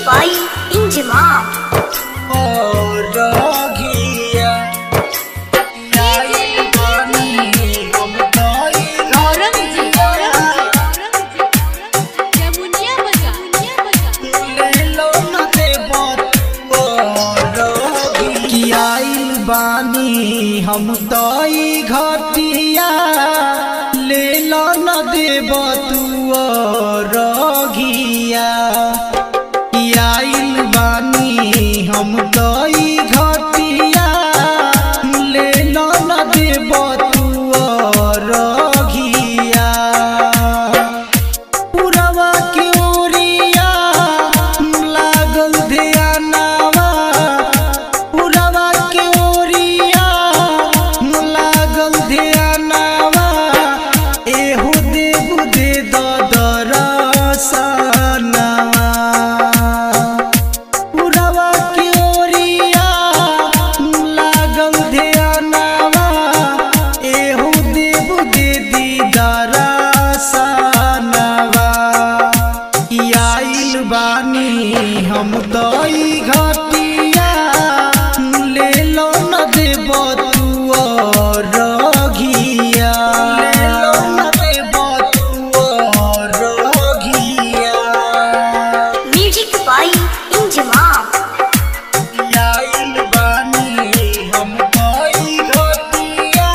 by Injimam. और रघिया आई बानी हम तोई औरंगजेब औरंगजेब यमुनिया बजा यमुनिया बजा ले लो न देबत और रघिया आइल बानी हम तोई घटिया ले लो न देबत और रघिया आइल बानी हम तोई घटिया ले लो न देब तू रघिया पुरवा के ओरिया लागल ध्यानवा पुरवा के ओरिया लागल ध्यानवा एहू देव दे दरसनवा पुरवा के ओरिया लागल ध्यानवा एहू देव दे दीदारा सनवा आइल बानी हम दई घटिया ले लो न देब तू रघिया ले लो न देब तू रघिया Music by Injimam. आइल बानी हम कोई घटिया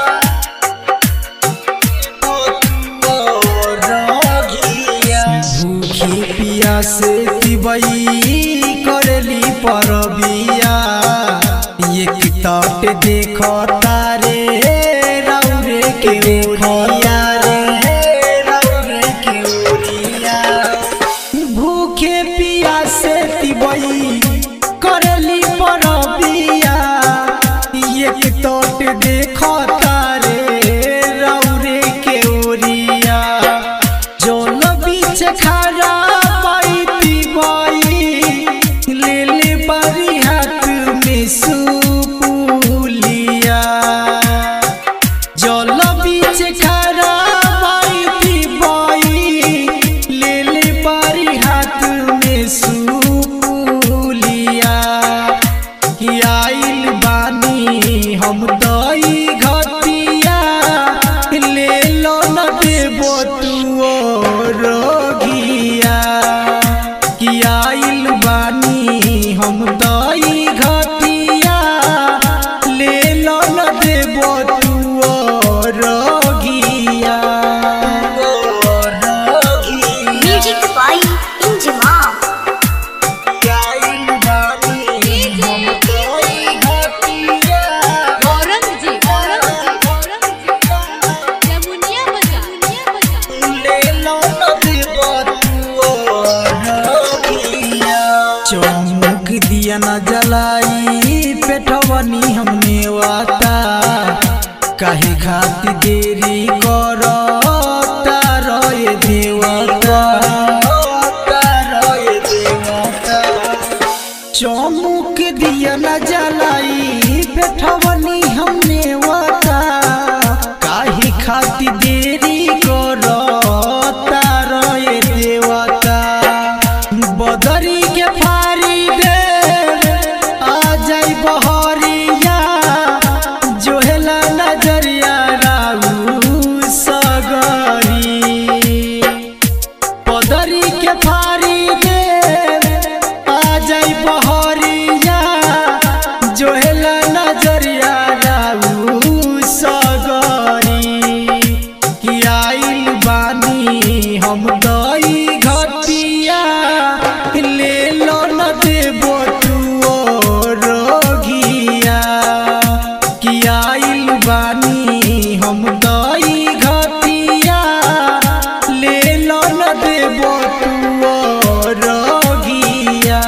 भूखी पिया से तिबई करली परबिया एक तट देख तारे रौरे के ओरिया रे रौरे के ओरिया भूखे पिया से तिबई करली परबिया एक तट देख तारे रौरे के ओरिया जल बीच खड़ा पाइती बाई ले ले बारी हाथ में सुपुलिया जल बीच खड़ा पाइती बाई ले ले बारी हाथ में सुपुलिया कि आइल बानी हम दई घटिया ले लो न देबो तू रोगिया कि आइल बानी हम दई घटिया ले लो न देबो तू रोगिया Music by Injimam. आइल बानी हम दई घटिया औरंगजेब औरंगजेब औरंगजेब यमुनिया बजा यमुनिया बजा ले लो नदी चौमुख दिया न जलाई पेटवनी हमने वाता काहे खाती देरी करो तारोए देवता तारोए देवता चौमुख दिया न जलाई पेटवनी हमने वाता काहे खाती देरी करो तारोए देवता बदरी के फारी दे आ जाई बहरिया जोहेला नजरिया राऊ सगरी पदरी के फारी दे आ जाई बहरिया जोहेला नजरिया राऊ सगरी कि आइल बानी हम दई घटिया ले लो न देबो तू रोगिया कि आइल बानी हम दई घटिया ले लो न देबो तू रोगिया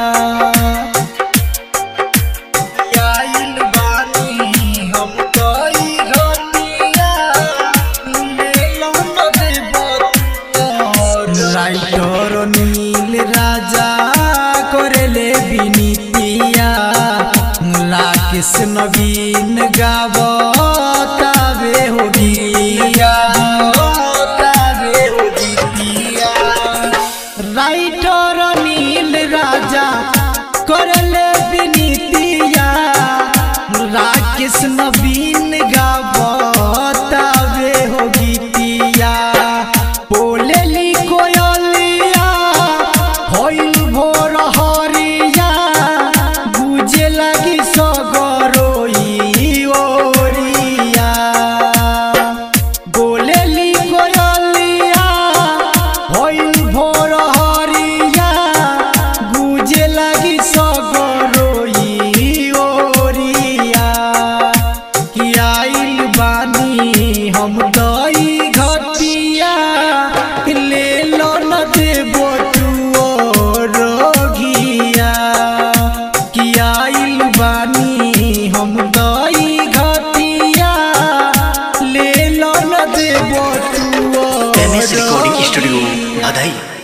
आइल बानी हम दई घटिया ले लो न देबो राइटर नील राजा करेले बिनीतिया लाकेश नवीन गावो ताबे हो गिया ताबे हो गिया राइटर नील राजा दई घटिया ले लो न देबो तुओ रोगिया कि आइल बानी हम दई घटिया ले लो न देबो तुओ एम एस रिकॉर्डिंग स्टूडियो रोगिया। बधाई